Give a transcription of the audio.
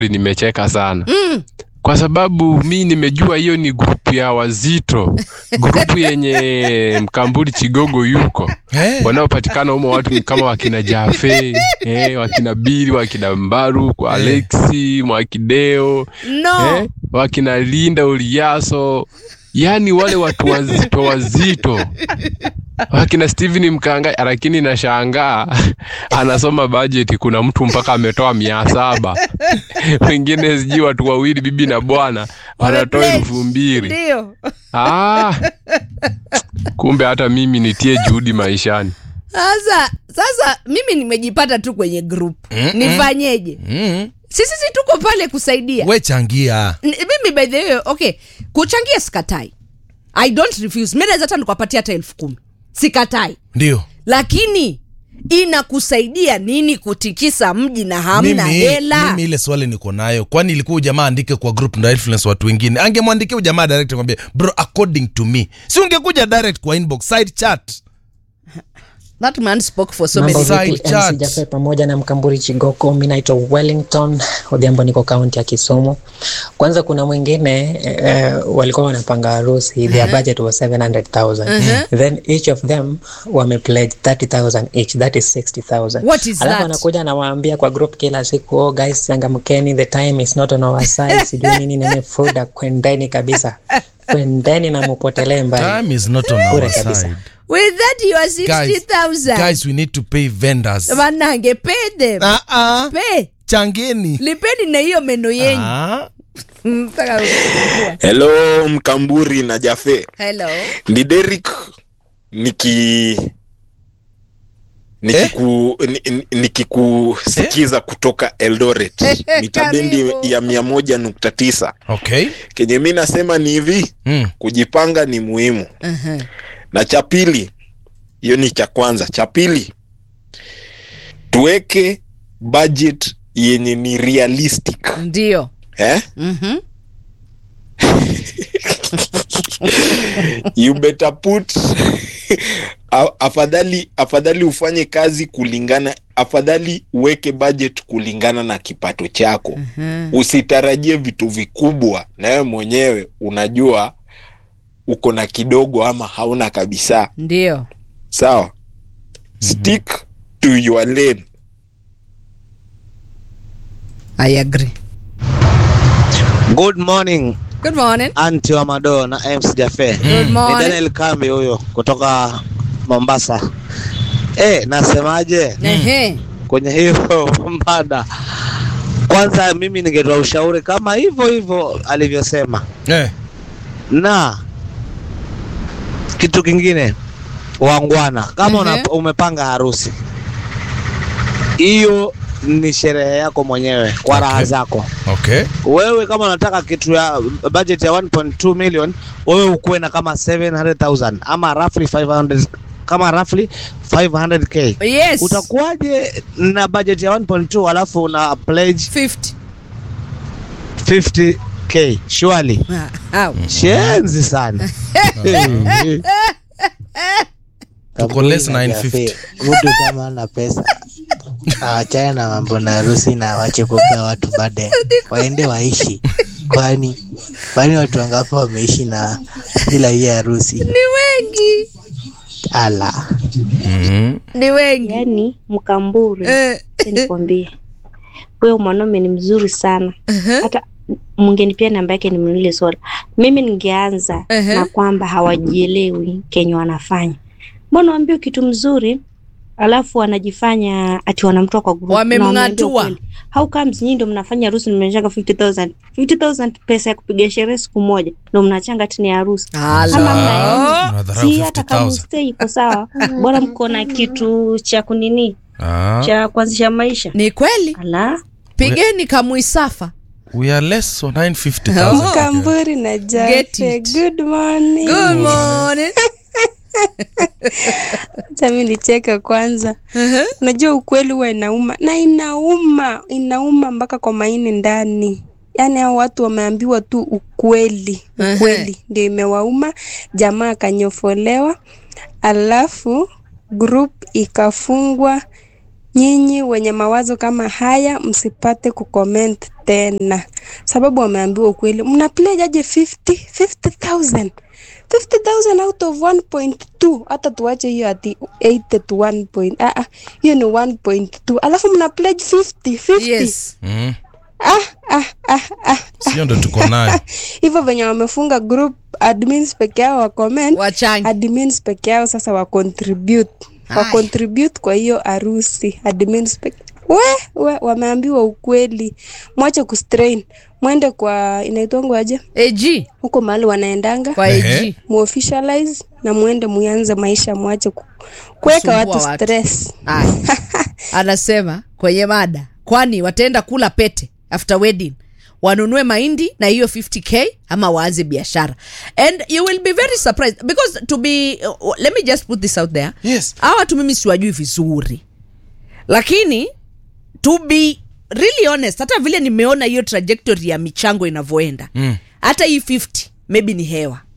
nimecheka sana Mm. kwa sababu mi nimejua hiyo ni grupu ya wazito grupu yenye mkamburi chigogo yuko Eh, wanaopatikana humo watu ni kama wakina jafe eh, wakina bili wakina mbaru kwa alexi mwakideo No. eh, wakina linda uliaso yaani wale watu wazito wazito wakina steven mkanga lakini nashangaa anasoma bajeti kuna mtu mpaka ametoa mia saba wengine sijui watu wawili bibi na bwana wanatoa Wamepledge. elfu mbili Ndio. ah, kumbe hata mimi nitie juhudi maishani Sasa sasa mimi nimejipata tu kwenye group. Nifanyeje? mm, Sisi si tuko pale kusaidia. we changia N- mimi by the way, okay, kuchangia sikatai. I don't refuse. Mimi naweza hata nikupatia hata elfu kumi. Sikatai. ndio Lakini inakusaidia nini kutikisa mji na hamna mimi, hela? mimi ile swali niko nayo kwani ilikuwa ujamaa andike kwa group ndo influence watu wengine angemwandikia ujamaa direct kwambia bro according to me si ungekuja direct kwa inbox side chat That man spoke for so Mambo many Side vipi chat. MC Jafe pamoja na Mkamburi Chigoko, mi naitwa Wellington Odhiambo, niko kaunti ya Kisumu. Kwanza kuna mwingine eh, walikuwa wanapanga harusi, their budget was 700,000 then each of them wame pledge 30,000 each, that is 60,000. What is Alafu that? anakuja anawaambia kwa group kila siku, oh guys, changamkeni, the time is not on our side, sijui nini nini, fuda, kwendeni kabisa, kwendeni na mupotelee mbali. time is not on Bure our kabisa. side With that you are guys, 60,000. guys we need to pay vendors Manange pay them. ah, ah, Pay. changeni Lipeni na hiyo meno yenyu. ah. Mpaka kufungua. Hello Mkamburi na Jafe, Hello. ni Derek niki nikiku ni- ni- nikikusikiza kutoka Eldoret mitabendi Karibu. ya mia moja nukta tisa. okay Kenye mi nasema ni hivi, mm. kujipanga ni muhimu, Uh-huh. na cha pili, hiyo ni cha kwanza. Cha pili, tuweke budget yenye ni realistic Ndio. eh? Mhm. you better put A- afadhali afadhali ufanye kazi kulingana afadhali uweke budget kulingana na kipato chako usitarajie vitu vikubwa na wewe mwenyewe unajua uko na kidogo ama hauna kabisa Ndio. sawa stick to your lane I agree. Good morning Good morning. anti wa Mado na MC Jafe. Good Ni morning. Daniel Kambi huyo kutoka Mombasa. Eh, nasemaje Ehe. kwenye hiyo mada? Kwanza mimi ningetoa ushauri kama hivyo hivyo alivyosema, eh. na kitu kingine, wangwana, kama Ehe. una, umepanga harusi hiyo ni sherehe yako mwenyewe kwa raha Okay. zako. okay wewe kama unataka kitu ya budget ya 1.2 million wewe ukuwe na kama 700,000 ama roughly 500 kama roughly 500k Yes. utakuwaje na budget ya 1.2 alafu una pledge 50. 50k surely Ah, au. shenzi sana Tuko less 950. mtu kama ana pesa awachane na mambo na harusi na wache kupea watu baadaye waende waishi kwani kwani watu wangapi wameishi na bila hiyo harusi Ni wengi. ala mm. Ni wengi. yani mkamburi Eh. nikwambie huyo mwanaume ni mzuri sana hata mungenipia namba yake nimnunulie soda mimi ningeanza Ehe. na kwamba hawajielewi kenye wanafanya mbona waambie kitu mzuri alafu wanajifanya ati wanamtoa kwa group na wameambia Wamemng'atua. ukweli. how comes nyinyi ndo mnafanya harusi mmechanga 50000 50000 pesa ya kupiga sherehe siku moja ndo mnachanga tini ya harusi Ama mnaenda. Unadharau si hata kama 50,000. mstay iko sawa bora mko na kitu cha kunini Ah, cha kuanzisha maisha Ni kweli. ala Pigeni kamuisafa. we are less so 950,000. Kamburi na Get Jafe, it. good morning. Good morning. Acha mimi nicheke kwanza. Unajua ukweli huwa inauma na inauma, inauma mpaka kwa maini ndani. Yaani hao watu wameambiwa tu ukweli, ukweli ndio imewauma. Jamaa akanyofolewa, alafu group ikafungwa nyinyi wenye mawazo kama haya msipate kucomment tena, sababu wameambiwa ukweli. Mna pledge aje 50 50000 50000 out of 1.2 hata tuache hiyo ati 80 to 1 point ah, ah, hiyo ni 1.2 alafu mna pledge 50 50 yes mm. ah, ah, ah, ah. sio ndo tuko nayo hivyo venye wamefunga group admins peke yao wa comment wachangi admins peke yao sasa wa contribute wa Hai. contribute kwa hiyo harusi admins peke we, we wameambiwa ukweli mwache kustrain mwende kwa inaitwangu aje ag huko mahali wanaendanga kwa Ehe. ag muofficialize na mwende muanze maisha mwache ku- kuweka Kusumbua watu watu. stress Aya. anasema kwenye mada kwani wataenda kula pete after wedding wanunue mahindi na hiyo 50k ama waanze biashara and you will be very surprised because to be uh, let me just put this out there yes hawa watu mimi siwajui vizuri lakini to be really honest hata vile nimeona hiyo trajectory ya michango inavyoenda Mm. hata hii 50 maybe ni hewa